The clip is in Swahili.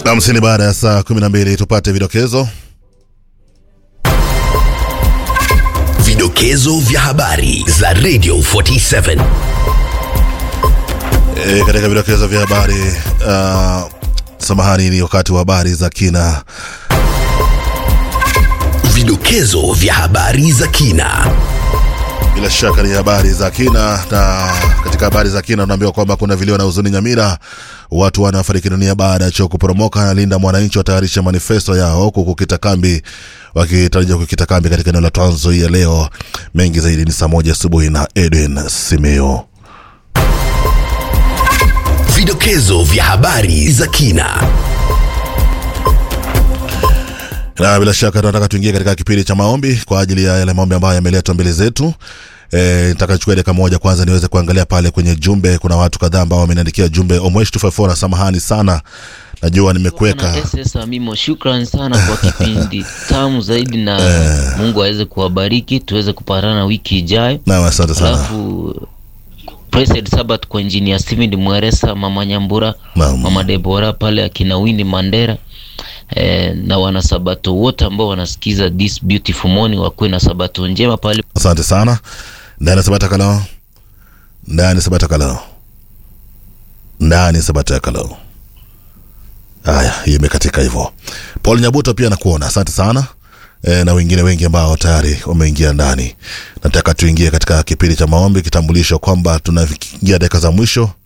hamsini baada ya saa 12 tupate vidokezo Vidokezo vya habari za Radio 47. e, katika vidokezo vya habari uh, samahani ni wakati wa habari za kina Vidokezo vya habari za kina. bila shaka ni habari za kina na katika habari za kina tunaambiwa kwamba kuna vilio na huzuni nyamira watu wanafariki dunia baada ya choo kuporomoka na linda mwananchi watayarisha manifesto yao huku kukita kambi wakitarajia kukita kambi katika eneo la Trans Nzoia leo mengi zaidi ni saa moja asubuhi na Edwin Simeo Vidokezo vya habari za kina. na bila shaka tunataka tuingie katika kipindi cha maombi kwa ajili ya yale maombi ambayo yameletwa mbele zetu E, nataka nichukue dakika moja kwanza niweze kuangalia pale kwenye jumbe kuna watu kadhaa ambao wameniandikia jumbe omwesh 254 samahani sana najua nimekuweka Bwana SS Amimo, shukran sana kwa kipindi tamu zaidi, na Mungu aweze kuwabariki tuweze kupatana wiki ijayo. naam asante sana Alafu Blessed Sabbath kwa engineer Steven Mweresa, mama Nyambura, Naam. mama Debora pale akina Winnie Mandera eh, na wanasabato wote ambao wanasikiza this beautiful morning, wakuwe na sabato njema pale asante sana ndani sabata kalao ndani sabata kalao ndani sabata kalao haya hiyo imekatika hivyo paul nyabuto pia nakuona asante sana e, na wengine wengi ambao tayari wameingia ndani nataka tuingie katika kipindi cha maombi kitambulisho kwamba tunaingia dakika za mwisho